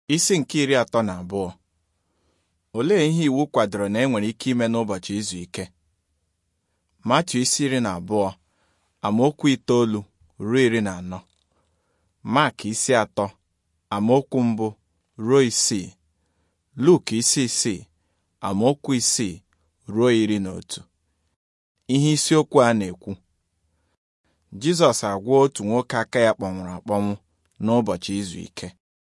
Isi nke iri atọ na abụọ olee ihe iwu kwadoro na enwere ike ime n'ụbọchị izu ike Matiu isi iri na abụọ amaokwu itoolu ruo iri na anọ Mak isi atọ amaokwu mbụ ruo isii Luk isi isii amaokwu isii ruo iri na otu ihe isiokwu a na-ekwu Jizọs agwọọ otu nwoke aka ya kpọnwụrụ akpọnwụ n'ụbọchị izu ike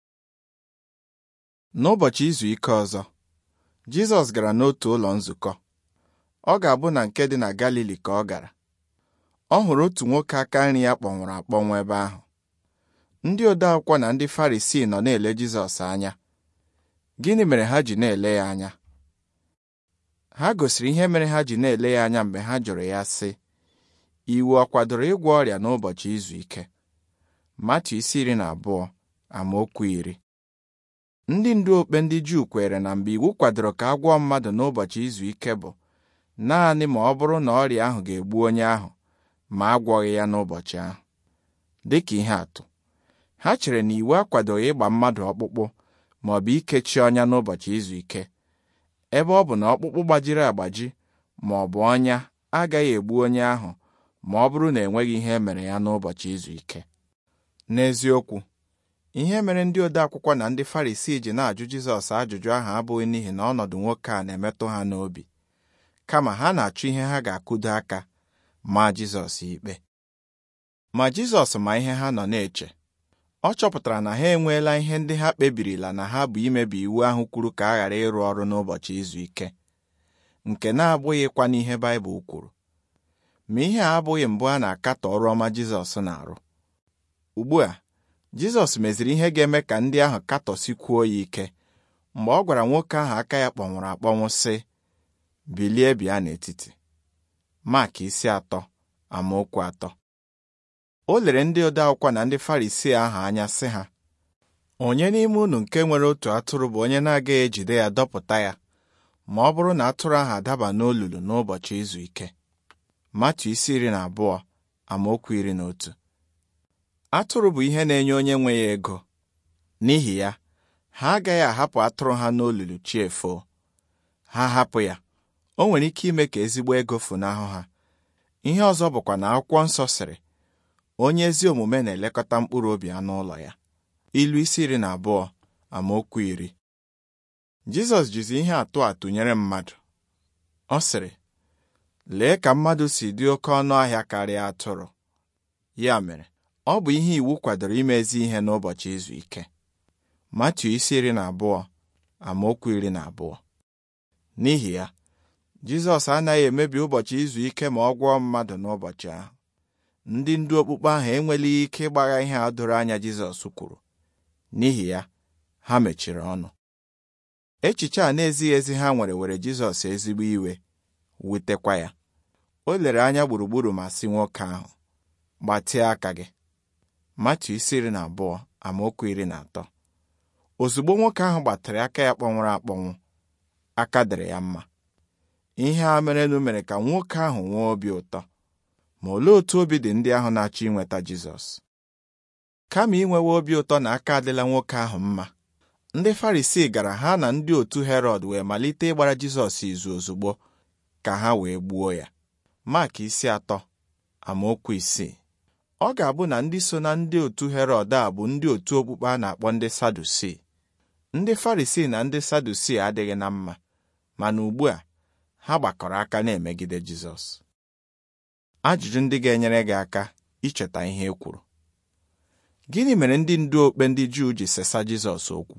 N'ụbọchị izu ike ọzọ Jizọs gara n'otu ụlọ nzukọ ọ ga-abụ na nke dị na Galili ka ọ gara ọ hụrụ otu nwoke aka nri ya kpọnwụrụ akpọnwụ ebe ahụ ndị ode akwụkwọ na ndị Farisii nọ na-ele Jizọs anya gịnị mere ha ji na-ele ya anya ha gosiri ihe mere ha ji na-ele ya anya mgbe ha jụrụ ya sị iwu ọ kwadoro ịgwọ ọrịa n'ụbọchị izu ike Matiu isi iri na abụọ amaokwu iri ndị ndu okpe ndị Juu kwere na mgbe iwu kwadoro ka a gwọọ mmadụ n'ụbọchị izu ike bụ naanị ma ọ bụrụ na ọrịa ahụ ga-egbu onye ahụ ma a gwọghị ya n'ụbọchị ahụ dịka ihe atụ ha chere na iwu akwadoghị ịgba mmadụ ọkpụkpụ ma ọ bụ ikechi ọnya n'ụbọchị izu ike ebe ọ bụ na ọkpụkpụ gbajiri agbaji ma ọ bụ ọnya agaghị egbu onye ahụ ma ọ bụrụ na enweghị ihe mere ya n'ụbọchị izu ike n'eziokwu ihe mere ndị ode akwụkwọ na ndị Farisii ji na-ajụ Jizọs ajụjụ ahụ abụghị n'ihi na ọnọdụ nwoke a na-emetụ ha n'obi kama ha na-achọ ihe ha ga-akụdo aka ma Jizọs ikpe ma Jizọs ma ihe ha nọ na-eche ọ chọpụtara na ha enweela ihe ndị ha kpebirila na ha bụ imebi iwu ahụ kwuru ka a ghara ịrụ ọrụ n'ụbọchị izu ike nke na-abụghịkwa n'ihe Baịbụl kwuru ma ihe a abụghị mbụ a na-akatọ ọrụ ọma Jizọs na-arụ ugbu a Jizọs meziri ihe ga-eme ka ndị ahụ katọsikwuo ya ike mgbe ọ gwara nwoke ahụ aka ya kpọnwụrụ akpọnwụ sị bilie bịa n'etiti Mak isi atọ amaokwu atọ o lere ndị ode akwụkwọ na ndị Farisii ahụ anya sị ha onye n'ime unu nke nwere otu atụrụ bụ onye na-agaghị ejide ya dọpụta ya ma ọ bụrụ na atụrụ ahụ adaba n'olulu n'ụbọchị izu ike Matiu isi iri na abụọ amaokwu iri na otu atụrụ bụ ihe na-enye onye nwe ya ego n'ihi ya ha agaghị ahapụ atụrụ ha n'olulu chi efoo ha hapụ ya o nwere ike ime ka ezigbo ego funahụ ha ihe ọzọ bụkwa na akwụkwọ nsọ sịrị onye ezi omume na-elekọta mkpụrụ obi anụ ụlọ ya ilu isi iri na abụọ amaokwu iri Jizọs jizi ihe atụ atụnyere mmadụ ọ sịrị lee ka mmadụ si dị oke ọnụ ahịa karịa atụrụ ya mere ọ bụ ihe iwu kwadoro imezi ihe n'ụbọchị izu ike Matiu isi iri na abụọ amaokwu iri na abụọ n'ihi ya Jizọs anaghị emebi ụbọchị izu ike ma ọ gwọọ mmadụ n'ụbọchị ahụ ndị ndu okpukpe ahụ enwelighị ike ịgbagha ihe a doro anya Jizọs kwuru n'ihi ya ha mechiri ọnụ echiche a na-ezighị ezi ha nwere were Jizọs ezigbo iwe wutekwa ya o lere anya gburugburu ma sị nwoke ahụ gbatịa aka gị Matiu isi iri na abụọ amaokwu iri na atọ ozugbo nwoke ahụ gbatịrị aka ya kpọnwụrụ akpọnwụ aka dịrị ya mma ihe a merenụ mere ka nwoke ahụ nwee obi ụtọ ma olee otu obi dị ndị ahụ na-achọ inweta Jizọs kama inwewe obi ụtọ na aka adịla nwoke ahụ mma ndị Farisii gara ha na ndị otu Herọd wee malite ịgbara Jizọs izu ozugbo ka ha wee gbuo ya Mak isi atọ amaokwu isii ọ ga-abụ na ndị so na ndị otu Herọd a bụ ndị otu okpukpe a na-akpọ ndị Sadusii ndị Farisii na ndị Sadusii adịghị na mma mana ugbu a ha gbakọrọ aka na-emegide Jizọs ajụjụ ndị ga-enyere gị aka icheta ihe e kwuru gịnị mere ndị ndu okpe ndị Juu ji sesa Jizọs okwu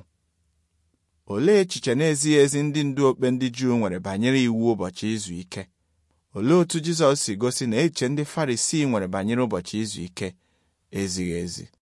olee echiche na-ezighị ezi ndị ndu okpe ndị Juu nwere banyere iwu ụbọchị izu ike olee otú Jizọs si gosi na echiche ndị Farisii nwere banyere ụbọchị izu ike ezighị ezi